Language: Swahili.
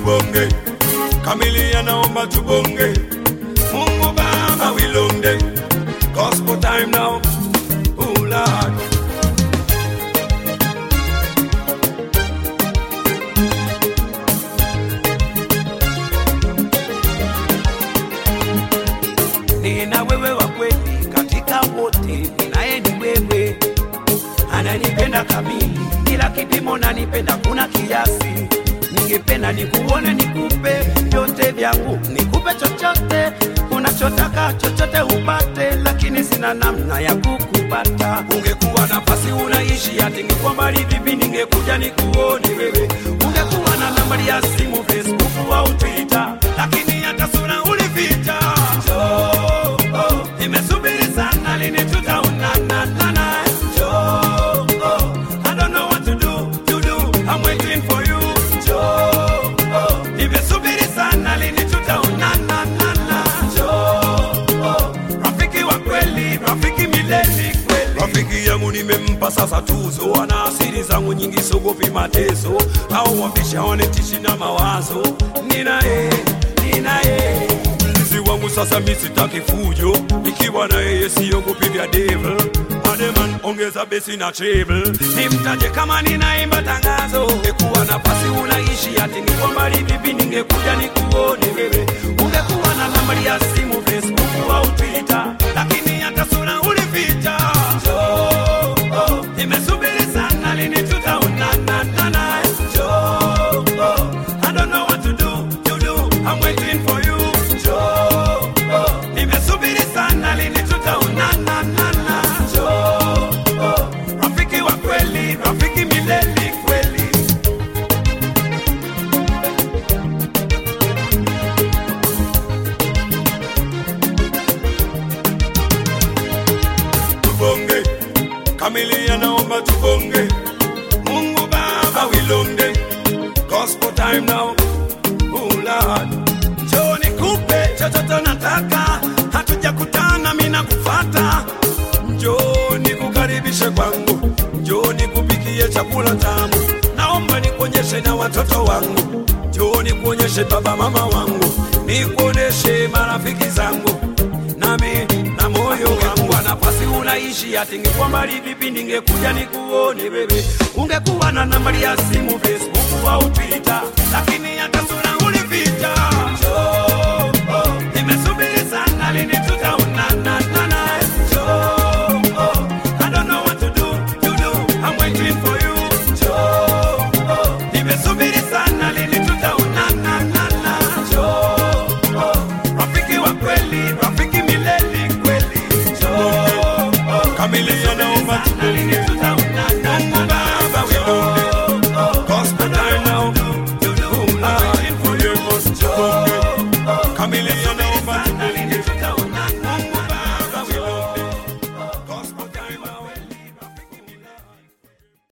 tubonge kamilia naomba tubonge mungu baba wilonde gospel time now oh lord nina wewe wa kweli katika wote, ninaye ni wewe, ananipenda kamili, kila kipimo nanipenda, kuna kiasi. Ningependa nikuone, nikupe vyote vyangu, nikupe chochote unachotaka, chochote upate, lakini sina namna ya kukupata. Ungekuwa nafasi unaishi, ati ningekuwa mbali vipi, ningekuja nikuone wewe. Ungekuwa na nambari ya simu, Facebook au Twitter, lakini hata sura ulificha. Njoo, oh, nimesubiri sana, lini tutaonana nana? Njoo, oh, I don't know what to do, to do, I'm waiting for you. Njoo, oh, nimesubiri sana, lini tutaonana nana? Njoo, oh, rafiki wa kweli, rafiki milele kweli. Rafiki yangu nimempa sasa tuzo, ana asiri zangu nyingi, sogopi mateso au wambisha wanetishi na mawazo. Ninaye, ninaye mlinzi wangu sasa, mi sitaki fujo, nikiwa na yeye siogopi vya devil. Ademan, ongeza besi na treble, nimtaje kama ninaimba tangazo. Ungekuwa nafasi unaishi, ati niko mbali vipi, ningekuja nikuone wewe. Ungekuwa na nambari ya simu, Facebook au Twitter, lakini hata sura ulificha. Njoo, oh, nimesubiri sana, lini tutaonana nana? Njoo, oh, I don't know what to do, to do, I'm waiting for you. Njoo, oh, nimesubiri sana, lini tutaonana nana? Njoo, oh, rafiki wa kweli, rafiki milele kweli. tubonge kamilia naomba tubonge mungu baba wilonde gospel time now oh lord njoo nikupe chochote nataka hatujakutana mimi nakufata njoo nikukaribishe kwangu njoo nikupikie chakula tamu naomba nikuonyeshe na watoto wangu njoo nikuonyeshe baba mama wangu nikuonyeshe marafiki zangu nami na moyo wangu wa nafasi unaishi, ati ningekuwa mbali vipi, ningekuja nikuone wewe. Ungekuwa na nambari ya simu, Facebook au Twitter, lakini hata sura ulificha. Njoo, oh, nimesubiri sana, lini tutaonana nana? Njoo, oh, I don't know what to do, to do, I'm waiting for you. Njoo, oh, nimesubiri sana, lini tutaonana nana? Njoo, oh, rafiki wa kweli, rafiki milele kweli. Njoo, oh, kamilia